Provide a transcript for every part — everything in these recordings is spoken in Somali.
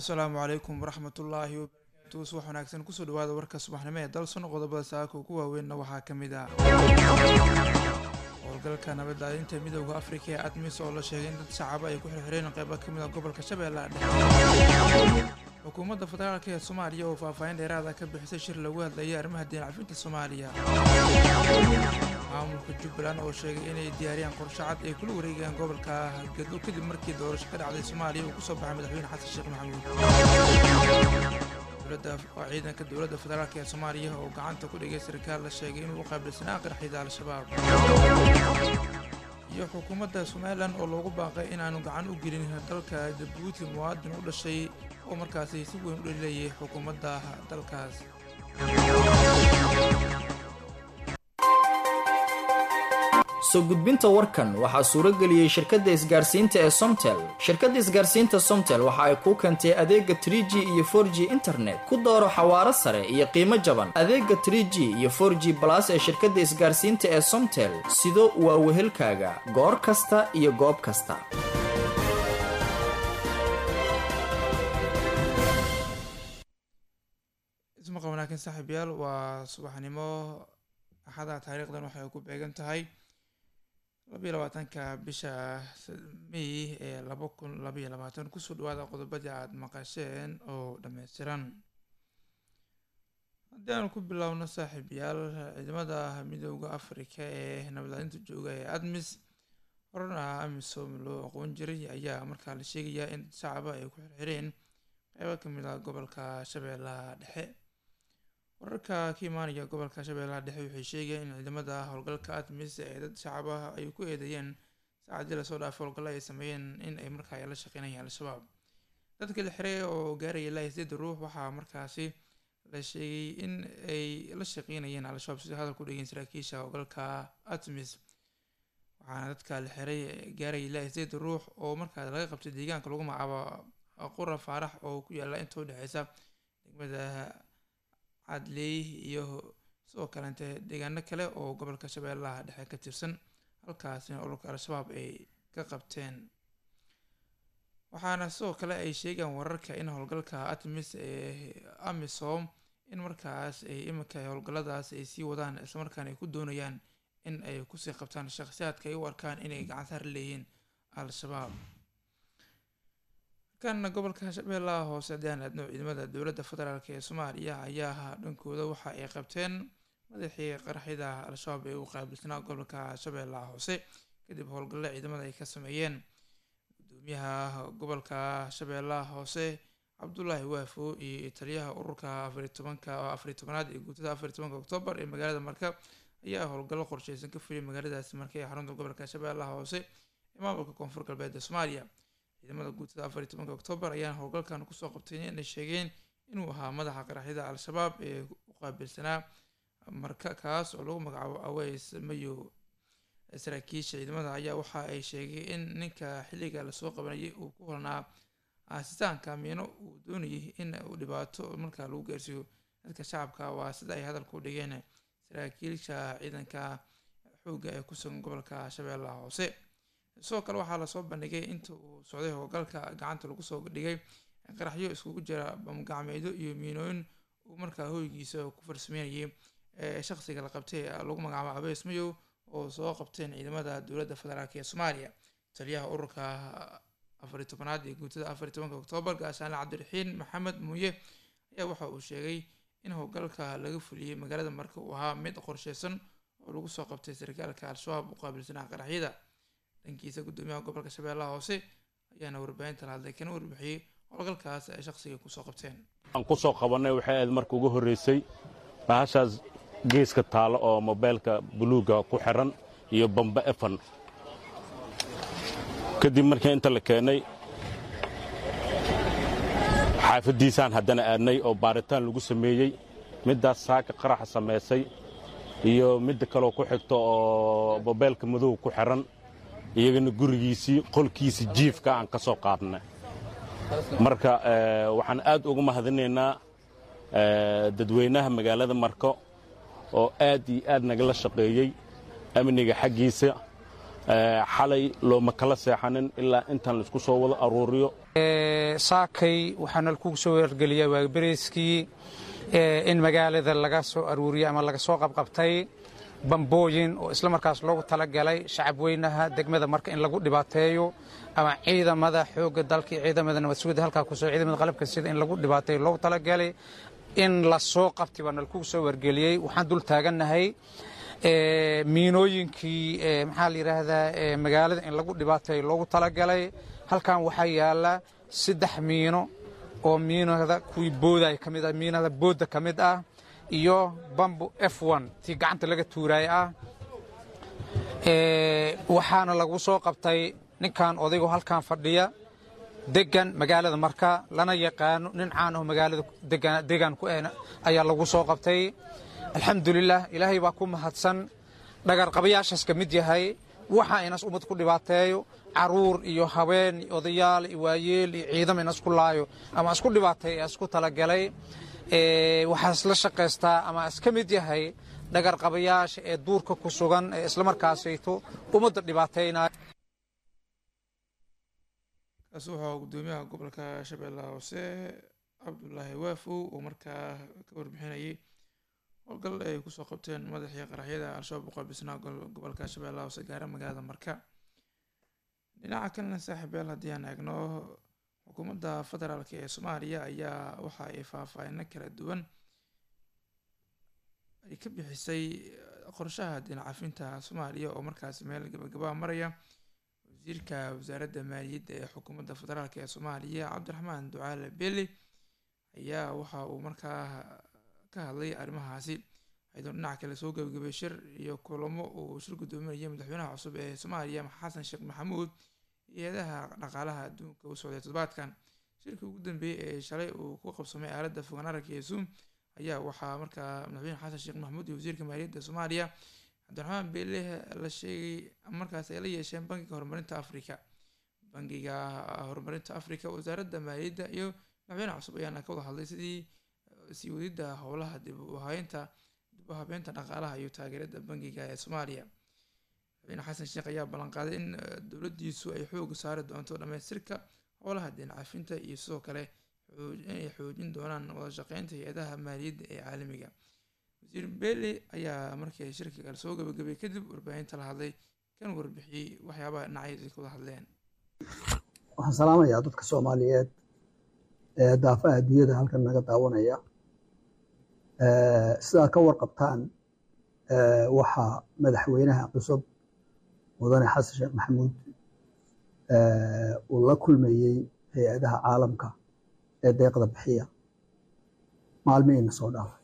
asalaamu calaykum waraxmatullaahi wabarakaatu subax wanaagsan kusoo dhawaada warka subaxnimo ee dalson qodobada saaka ugu waaweynna waxaa ka mid ah howlgalka nabaddaadinta midooda afrika ee admis oo la sheegay in dad shacaba ay ku xirxireen qeybo ka mid a gobolka shabeellaha dhexe xukuumadda federaalk ee soomaaliya oo faahfaahin dheeraada ka bixisay shir lagu hadlayay arrimaha diin cafinta soomaaliya maamulka jubbaland oo sheegay inay diyaariyaan qorshe cad ay kula wareegayaan gobolka galdo kadib markii doorasho ka dhacday soomaaliya uu kusoo baxay madaxweyne xasan sheekh maxamuud dowladda waa ciidanka dowladda federaalk ee soomaaliya oo gacanta ku dhigay sarkaal la sheegay inuu u qaabilsanaa qaraxyada al-shabaab iyo xukuumadda somalilan oo loogu baaqay inaanu gacan u gelin dalka jabuuti muwaadin u dhashay oo markaasi si weyn u dhalilayay xukuumadda dalkaas soo gudbinta warkan waxaa suuro geliyey shirkadda isgaarsiinta ee somtel shirkadda isgaarsiinta somtel waxa ay kuu keentay adeega tr g iyo for g internet ku dooro xawaaro sare iyo qiimo jaban adeega tr g iyo for g balas ee shirkadda isgaarsiinta ee somtel sido waa wehelkaaga goor kasta iyo goob kasta ismaqa wanaagsan saaxiibyaal waa subaxnimo axada taariikhdan waxay ku beegan tahay labayo labaatanka bisha may ee laba kun labaiyo labaatan kusoo dhawaada qodobadii aada maqasheen oo dhammaystiran haddii aanu ku bilowno saaxiibyaal ciidamada midooda afrika ee nabadaalinta jooga ee admis horena amisom loo aqoon jiray ayaa markaa la sheegayaa in shacaba ay ku xirxireen qeybo kamid ah gobolka shabeellaha dhexe wararka ka imaanaya gobolka shabeellaha dhexe waxay sheegayaan in ciidamada howlgalka admis ee dad shacaba ay ku eedeeyeen saacadii lasoo dhaafay howlgalla ay sameeyeen in ay markaa la shaqeynayaan al-shabaab dadka la xiray oo gaaraya ilaa sideed ruux waxaa markaasi la sheegay in ay la shaqeynayeen al-shabaab sida hadal ku dhegeen saraakiisha howlgalka admis waxaana dadka la xiray gaaraya ilaa sideed ruux oo markaa laga qabtay deegaanka lagu magacaabo qura faarax oo ku yaala inta udhexeysa degmada cadley iyo sidoo kaleente deegaano kale oo gobolka shabeellaha dhexe ka tirsan halkaasina ololka al-shabaab ay ka qabteen waxaana sidoo kale ay sheegaan wararka in howlgalka atmis ee amisom in markaas ay iminka howlgalladaas ay sii wadaan islamarkaana ay ku doonayaan in ay kusii qabtaan shakhsiyaadka ay u arkaan inay gacan saar leeyihiin al-shabaab kana gobolka shabeellaha hoose haddaan aadno ciidamada dowladda federaalk ee soomaaliya ayaa dhankooda waxa ay qabteen madaxii qaraxyada al-shabaab ee u qaabilsanaa gobolka shabeellaha hoose kadib howlgalle ciidamada ay ka sameeyeen gudoomiyaha gobolka shabeellaha hoose cabdulaahi waafo iyo taliyaha ururka afariy tobanka afariy tobanaad ee guutada afariy tobanka oktoobar ee magaalada marka ayaa howlgallo qorsheysan ka fuliyay magaaladaasi marka ee xarunta gobolka shabeellaha hoose ee maamulka koonfur galbeed ee soomaaliya ciidamada guutada afariy tobanka oktoobar ayaana howlgalkan kusoo qabtay inay sheegeen inuu ahaa madaxa qaraxyada al-shabaab ee u qaabilsanaa marka kaas oo lagu magacaabo aweys mayo saraakiisha ciidamada ayaa waxa ay sheegay in ninka xilliga lasoo qabanayay uu ku holnaa aasitaanka miino uu doonayay in uu dhibaato markaa lagu gaarsiiyo dadka shacabka waa sida ay hadalka u dhigeen saraakiilsha ciidanka xoogga ee ku sugan gobolka shabeellaha hoose sidoo kale waxaa lasoo bandhigay inta uu socday howlgalka gacanta lagu soo dhigay qaraxyo iskugu jira bamgacmeedyo iyo miinooyin uu markaa hoygiisa ku farsameynayay ee shaqsiga la qabtay lagu magacaabo abeys mayow oo soo qabteen ciidamada dowladda federaalk ee soomaaliya taliyaha ururka afariy tobanaad ee guutada afariy tobanka oktoobar gaashaanle cabdiraxiin maxamed muuye ayaa waxa uu sheegay in howlgalka laga fuliyey magaalada marka uu ahaa mid qorsheysan oo lagu soo qabtay sarkaalka al-shabaab u qaabilsanaa qaraxyada dhankiisa gudoomiyaha gobolka shabeellaha hoose ayaana warbaahinta la hadlay kana warbixiyey howlgalkaas ay shaqsiga kusoo qabteen aan ku soo qabannay waxay ahayd marka ugu horraysay bahashaas geeska taalo oo mobaylka buluugga ku xiran iyo bamba efan kadib markii inta la keennay xaafaddiisaan haddana aadnay oo baaritaan lagu sameeyey middaas saaka qaraxa samaysay iyo midda kaloo ku xigto oo mobaylka madow ku xiran iyagana gurigiisii qolkiisii jiifka aan ka soo qaadnay marka waxaan aad uga mahadinaynaa dadweynaha magaalada marko oo aad iyo aad nagala shaqeeyey amniga xaggiisa xalay looma kala seexanin ilaa intaan laisku soo wado aruuriyo saakay waxaana lakugu soo wargeliyaa waagbereyskii in magaalada laga soo aruuriyey ama laga soo qabqabtay bambooyin oo isla markaas loogu talagalay shacab weynaha degmada marka in lagu dhibaateeyo ama ciidamada xoogga dalka iyo ciidamada nabad sugidda halkaa kusoo ciidamada qalabka sida in lagu dhibaateeyo loogu talagalay in la soo qabtay baana lakugu soo wargeliyey waxaan dul taagannahay miinooyinkii maxaa la yidhaahdaa magaalada in lagu dhibaateeyo loogu talagalay halkan waxaa yaala saddex miino oo miinada kuwii booday ka mid ah miinada boodda ka mid ah iyo bambo f one tii gacanta laga tuuraay ah waxaana lagu soo qabtay ninkan odaygo halkan fadhiya degan magaalada marka lana yaqaano nin caan aho magaalada degan ku ahna ayaa lagu soo qabtay alxamdulilah ilaahay baa ku mahadsan dhagarqabayaashaas ka mid yahay waxa inas ummad ku dhibaateeyo caruur iyo haween iyo odayaal iyo waayeel iyo ciidam inas ku laayo ama isku dhibaateeyo ee isku talagalay waxaa isla shaqaystaa ama iska mid yahay dhagarqabayaasha ee duurka ku sugan ee islamarkaasayto ummadda dhibaateynaya kaasi waxaa gudoomiyaha gobolka shabeellaha hoose cabdulaahi waafow oo markaa ka warbixinayay howlgal ay kusoo qabteen madaxii qaraxyada al-shabaab uqaabisnaa gobolka shabeellaha hoose gaara magaalada marka dhinaca kalena saaxiibeel haddii aan eegno xukuumadda federaalk ee soomaaliya ayaa waxa ay faahfaahino kala duwan ay ka bixisay qorshaha dinacafinta soomaaliya oo markaasi meel gabagabaa maraya wasiirka wasaaradda maaliyadda ee xukuumadda federaalk ee soomaaliya cabdiraxmaan ducaale beli ayaa waxa uu markaa ka hadlay arrimahaasi ayadoo dhinaca kale soo gabagabay shir iyo kulamo uu shir guddoominaya madaxweynaha cusub ee soomaaliya xasan sheekh maxamuud hay-adaha dhaqaalaha adduunka u socday toddobaadkan shirkii ugu dambeeyey ee shalay uu ku qabsamay aaladda fogaan aragga ee zoom ayaa waxaa markaa madaxweyne xasan sheekh maxamuud iyo wasiirka maaliyadda soomaaliya cabdiraxmaan beele la sheegay markaas ay la yeesheen bangiga horumarinta africa bangiga horumarinta africa wasaaradda maaliyadda iyo madaxweynaha cusub ayaana ka wada hadlay sidii sii wadidda howlaha dib u habeynta dib u habeynta dhaqaalaha iyo taageerada bangiga ee soomaaliya madaxweyne xasan sheekh ayaa ballanqaaday in dowladdiisu ay xooga saari doonto dhammaystirka howlaha deencafinta iyo sidoo kale inay xoojin doonaan wada shaqeynta hay-adaha maaliyadda ee caalamiga wasiir bele ayaa markii shirka kale soo gabagabay kadib warbaahinta la hadlay kan warbixiyey waxyaabaha dhinacyada ay ka wada hadleen waxaan salaamayaa dadka soomaaliyeed ee daafaha adduunyada halkan naga daawanaya sidaad ka warqabtaan waxaa madaxweynaha cusub mudane xasan sheekh maxamuud uu la kulmayey hay-adaha caalamka ee deeqda bixiya maalmihiina soo dhaafay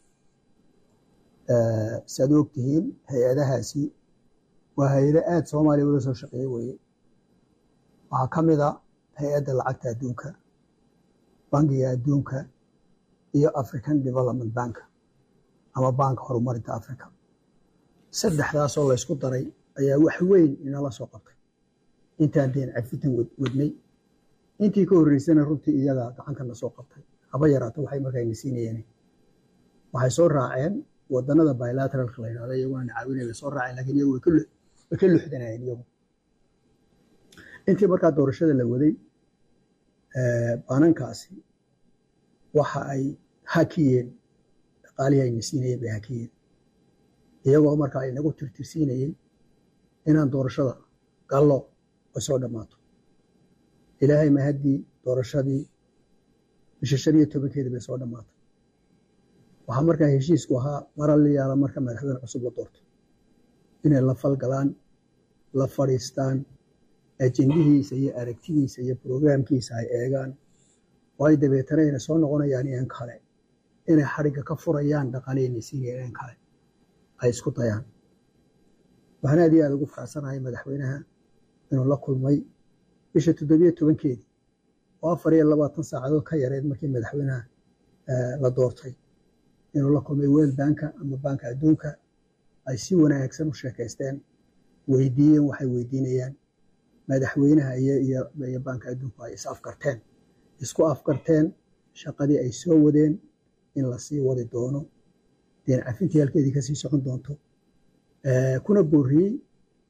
si aad u ogtihiin hay-adahaasi waa hay-ado aada soomaaliya ula soo shaqeeye weye waxaa ka mid a hay-adda lacagta adduunka bangiga adduunka iyo african development bank ama banka horumarinta africa saddexdaasoo laysku daray ayaa wax weyn inala soo qabtay intaan deen cafitan wadnay intii ka horreysana runtii iyaga gacankana soo qabtay haba yaraato waxay markayna siinayeen waxay soo raaceen wadanada bilateralka la yidhahdo iyaguna caawinay bay soo raaceen lakiin iyagu way ka luxdanayeen iyagu intii markaa doorashada la waday banankaasi waxa ay hakiyeen dhaqaalihii ayna siinayeen bay hakiyeen iyagoo markaa inagu tirtirsiinayey inaan doorashada gallo ay soo dhammaato ilaahay mahaddii doorashadii bisha shan iyo tobankeeda bay soo dhammaatay waxaa markaa heshiisku ahaa mara la yaala marka madaxweyne cusub la doorto inay la falgalaan la fadhiistaan ajendihiisa iyo aragtidiisa iyo brograamkiisa ay eegaan oo ay dabeetana ayna soo noqonayaan iyan kale inay xadhigga ka furayaan dhaqaalihayna siinayaan iyan kale ay isku dayaan waxaan aad iyo aada ugu faracsanahay madaxweynaha inuu la kulmay bisha toddobiyo tobankeedii oo afar iyo labaatan saacadood ka yareed markii madaxweynaha la doortay inuu la kulmay weel banka ama banka adduunka ay si wanaagsan u sheekaysteen weydiiyeen waxay weydiinayaan madaxweynaha iyo banka adduunku ay is afkarteen isku afkarteen shaqadii ay soo wadeen in lasii wadi doono deen cafintii halkeedii kasii socon doonto kuna booriyey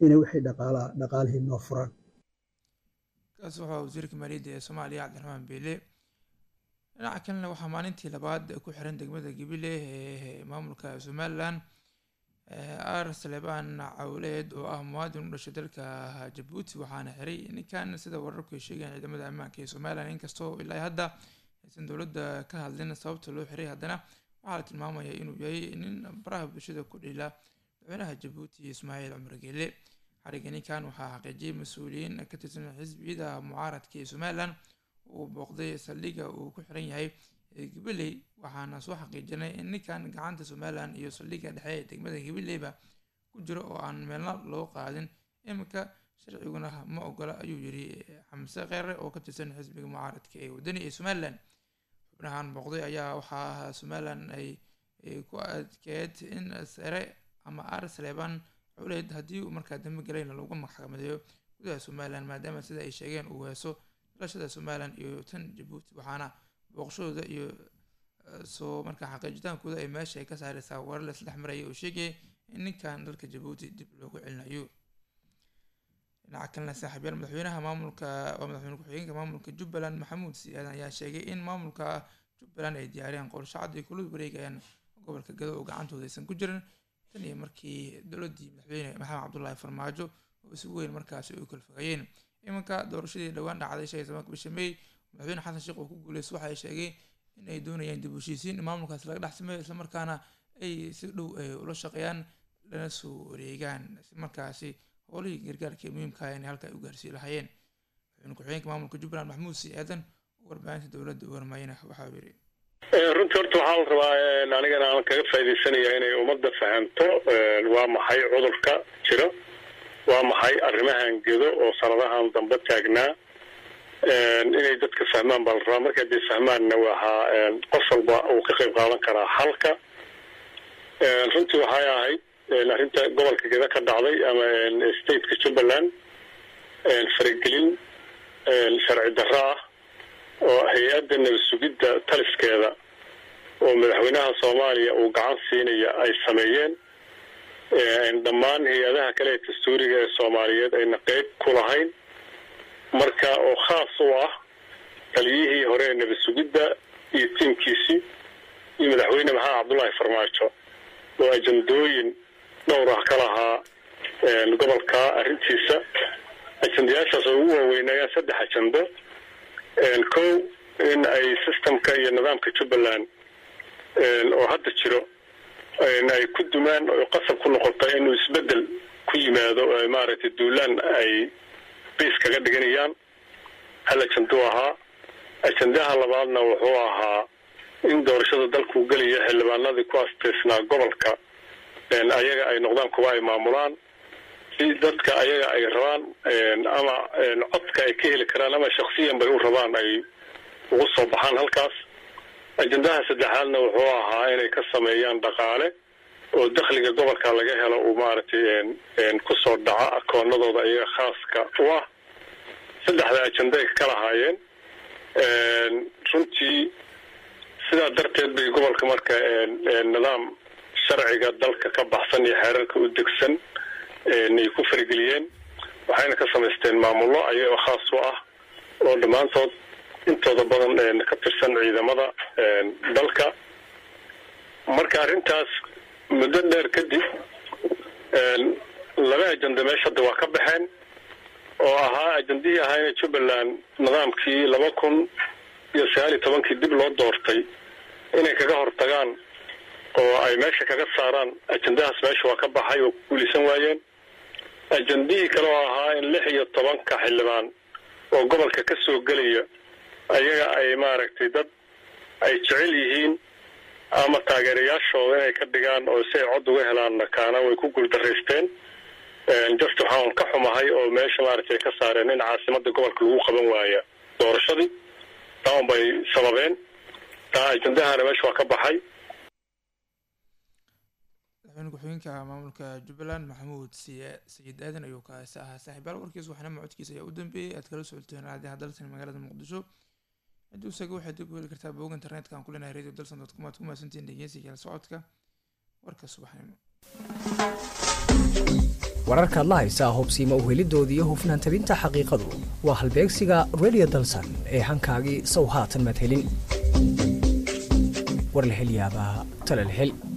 inay wixii dhaqaalaa dhaqaalihii noo furaan kaas waxaa wasiirka maaliyadda ee soomaaliya cabdiraxmaan beele dhinaca kalena waxaa maalintii labaad ku xiran degmada gabile ee maamulka somalilan ar saleebaan cawleed oo ah muwaadin u dhashay dalka jabuuti waxaana xiray ninkan sida wararku ay sheegayaan ciidamada ammaanka ee somalilan inkastoo ilaa hadda aysan dowladda ka hadlin sababta loo xiray haddana waxaa la tilmaamaya inuu yahay nin baraha bulshada ku dhila madaxweynaha jabuuti ismaaciil cumar geele xariga ninkan waxaa xaqiijiyay mas-uuliyiin ka tirsan xisbiyada mucaaradka ee somalilan uu booqday saldhigga uu ku xiran yahay gabiley waxaana soo xaqiijinay in ninkan gacanta somalilan iyo saldhigga dhexe ee degmada gabileyba ku jiro oo aan meelna loo qaadin iminka sharciguna ma ogola ayuu yiri xamse kheyre oo ka tirsan xisbiga mucaaradka ee wadani ee somalilan xubnahan booqday ayaa waxaa somalilan ay ku adkeed in sare ama ar saleebaan culeyd haddii uu markaa dambi galayna lagu maxkamadeeyo gudaha somalilan maadaama sida ay sheegeen uu heeso dalashada somalilan iyo tan jabuuti waxaana booqashadooda iyo soo markaa xaqiijitaankooda ay meesha ay ka saareysaa warar la isdhex maraya oo sheegaya in ninkan dalka jabuuti dib loogu celinayo dhinaca kalena saaxiibyaal madaxweynaha maamulka waa madaxweyne ku-xigeenka maamulka jubbaland maxamuud siyaadan ayaa sheegay in maamulka jubbaland ay diyaariyeen qorshe cad ay kula wareegayaan gobolka gado oo gacantooda aysan ku jirin tan iyo markii dowladdii madaxweyne maxamed cabdullaahi farmaajo oo si weyn markaasi ay kala fogayeen iminka doorashadii dhowaan dhacday shan iyo tobanka bisha may madaxweyne xasan sheekh oo ku guuleysta waxa ay sheegay in ay doonayaan dib u heshiisiin in maamulkaasi laga dhex sameeyo islamarkaana ay si dhow ula shaqeeyaan lana soo wareegaan si markaasi howlihii gargaarka ee muhiimka ah inay halka ay u gaarsii lahaayeen madaxweyne ku-xigeenka maamulka jubbaland maxamuud sicaadan oo warbaahinta dowladda u warmayna waxa uu yidhi runtii horta waxaa la rabaa anigana aan kaga faaidaysanaya inay ummadda fahamto waa maxay cudurka jiro waa maxay arrimahan gedo oo sanadahan dambe taagnaa inay dadka fahmaan baa la rabaa marka hadday fahmaanna waxaa qof walba uu ka qayb qaadan karaa xalka runtii waxay ahayd arrinta gobolka geda ka dhacday ama stateka jubbaland faragelin sharci darro ah oo hay-adda nabad sugidda taliskeeda oo madaxweynaha soomaaliya uu gacan siinaya ay sameeyeen dhammaan hay-adaha kale ee dastuuriga ee soomaaliyeed ayna qeyb ku lahayn marka oo khaas u ah taliyihii hore ee nabad sugidda iyo tiimkiisii iyo madaxweyne maxamed cabdullaahi farmaajo oo ajandooyin dhowr ah ka lahaa gobolka arrintiisa ajandayaashaas oo ugu waaweynayaan saddex ajando kow in ay systemka iyo nidaamka jubbaland oo hadda jiro ay ku dumaan oo qasab ku noqota inuu isbedel ku yimaado oo maaragtay duulaan ay biis kaga dhiganayaan hal ajanduu ahaa ajandaha labaadna wuxuu ahaa in doorashada dalkuu gelaya xildhibaanadii ku asteysnaa gobolka ayaga ay noqdaan kuwa ay maamulaan si dadka ayaga ay rabaan ama codka ay ka heli karaan ama shaksiyan bay u rabaan ay ugu soo baxaan halkaas ajandaha saddexaadna wuxuu ahaa inay ka sameeyaan dhaqaale oo dakhliga gobolka laga helo uu maaragtay kusoo dhaco akoonadooda iyaga khaaska u ah saddexda ajanda ay ka lahaayeen runtii sidaa darteed bay gobolka marka nidaam sharciga dalka ka baxsan iyo xeerarka u degsan ay ku farageliyeen waxayna ka samaysteen maamullo ayagoo khaas u ah oo dhammaantood intooda badan ka tirsan ciidamada dalka marka arrintaas muddo dheer kadib laba ajanda meesha hadda waa ka baxeen oo ahaa ajandihii ahaayna jubbaland nidaamkii laba kun iyo sagaal iyo tobankii dib loo doortay inay kaga hortagaan oo ay meesha kaga saaraan ajandahaas meesha waa ka baxay oo ku guulaysan waayeen ajandihii kale oo ahaa in lix iyo tobanka xildhibaan oo gobolka ka soo gelaya ayaga ay maaragtay dad ay jecel yihiin ama taageerayaashooda inay ka dhigaan oo si ay cod uga helaanna kaana way ku guuldaraysteen just waxaan ka xumahay oo meesha maaragtay ka saareen in caasimada gobolka lagu qaban waaya doorashadii taan bay sababeen taa ajandahana meesha waa ka baxay madaxweyne ku-xigeenka maamulka jubbaland maxamuud sayid aadan ayuu kaasi ahaa saaxiibaal warkiis waxna macodkiisa ayaa u dambeeyey aad kala socoteen raadiyaha dalsan magaalada muqdisho cidduu isaga waxaad dib u heli kartaa bog internetka aan ku leenahay radio dalsan dot com aad ku mahadsantihiin dhegeysiga la socodka warka subaxnimo wararkaad la haysaa hubsiima uhelidooda iyo hufnaan tabinta xaqiiqadu waa halbeegsiga redio dalsan ee hankaagii sow haatan madhelin war la hel yaabaa tala la hel